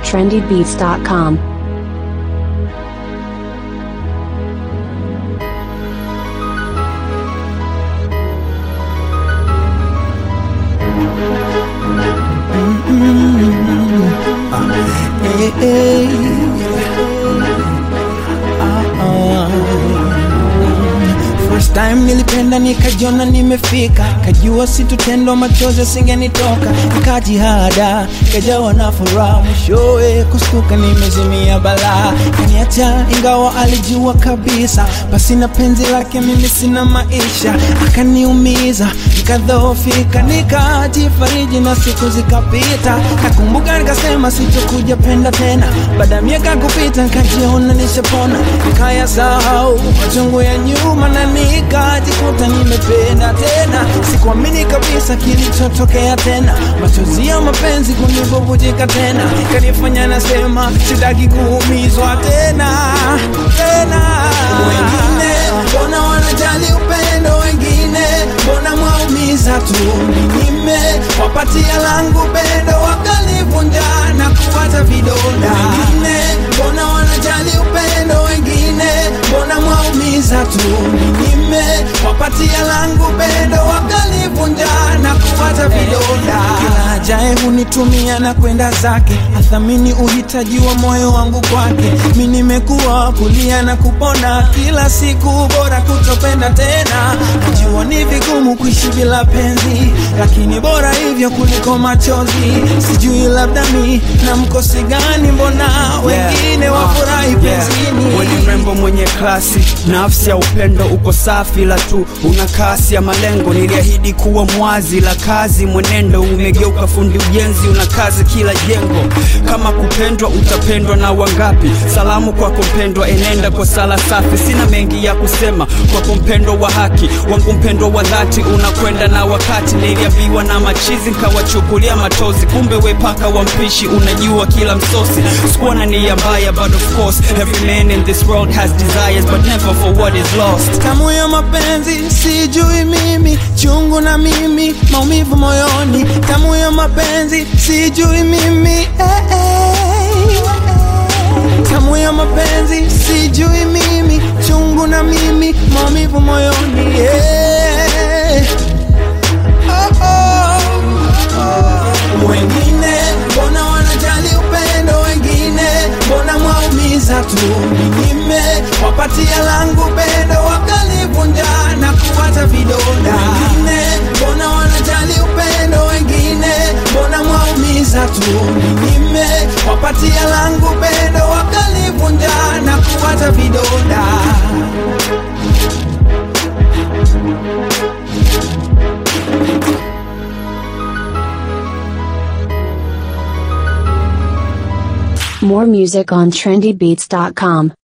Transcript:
trendybeats.com. Hey, hey. Ah, ah. First time nilipenda nikajiona nimefika, kajua situtendo machozi singenitoka, nikajihada kajawa na furaha, mwishowe kustuka nimezimia balaa, kaniacha ingawa alijua kabisa, basi na penzi lake mimi sina maisha, akaniumiza nikadhoofika, nikajifariji na siku zikapita, nakumbuka nikasema sitokuja penda tena, baada ya miaka kupita nikajiona nishapona, nikayasahau machungu ya nyuma na nikajikuta nimependa tena, sikuamini kabisa kilichotokea tena, machozi ya mapenzi kunibubujika tena, kanifanya nasema sitaki kuumizwa tena tena. Wengine mbona wanajali upendo, wengine mbona mwaumiza tu, ninyime wapatia langu pendo, wakalivunja na kuwacha vidonda. Wengine mbona wanajali upendo, wengine mbona mwaumiza tu, ninyime wapatia langu pendo, wakalivunja na kuwacha vidonda. Kila ajaye hunitumia na kwenda zake, athamini uhitaji wa moyo wangu kwake. Mi nimekuwa kulia na kupona kila siku, bora kutopenda tena. Najua ni vigumu kuishi bila penzi, lakini bora hivyo kuliko machozi. Sijui labda mi na mkosi gani, mbona wengine wafurahi penzini. Wewe ni mrembo mwenye klasi, nafsi ya upendo uko safi, la tu una kasi ya malengo. Niliahidi kuwa mwazi, la kazi mwenendo umegeuka fundi ujenzi, una kazi kila jengo. Kama kupendwa utapendwa na wangapi? Salamu kwako mpendwa, enenda kwa sala safi. Sina mengi ya kusema kwako mpendwa wa haki wangu, mpendwa wa dhati, unakwenda na wakati. Niliambiwa na machizi nkawachukulia matozi, kumbe we paka wa mpishi, unajua kila msosi. Sikuwa na nia mbaya, but of course every man in this world has desires, but never for what is lost. Tamu ya mapenzi sijui mimi, chungu na mimi, maumivu moyoni. Tamu ya mapenzi sijui mimi, eh, eh. Tamu ya mapenzi sijui mimi, chungu na mimi, maumivu moyoni. Yeah. Oh, oh, oh. Wengine mbona wanajali upendo, wengine mbona mwaumiza tu, ninyime wapatia langu pendo, wakalivunja na kuwacha vidonda. Wengine mbona wanajali upendo, wengine mbona mwaumiza tu, ninyime wapatia langu pendo, wakalivunja na kuwacha vidonda. More music on trendybeats.com.